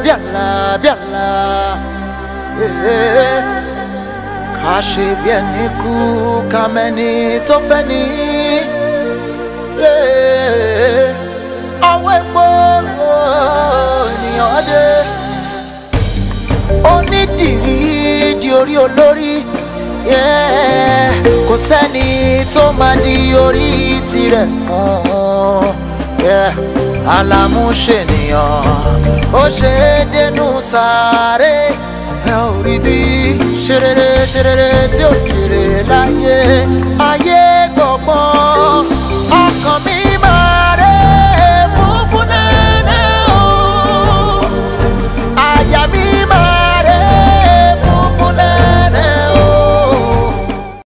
bí àlá bí àlá eh. ká ṣe bí ẹni kú ká mẹ́ni tó fẹ́ ní. eh. ọwọ́ epo ènìyàn dé onídìrí di orí olórí yeah. kò sẹ́ni tó máa di orí tirẹ̀ fún yeah. alámúṣènìyàn ó ṣe é dénú sáré ẹ ò rí bí ṣerere ṣerere tí ó kéré láyé ayé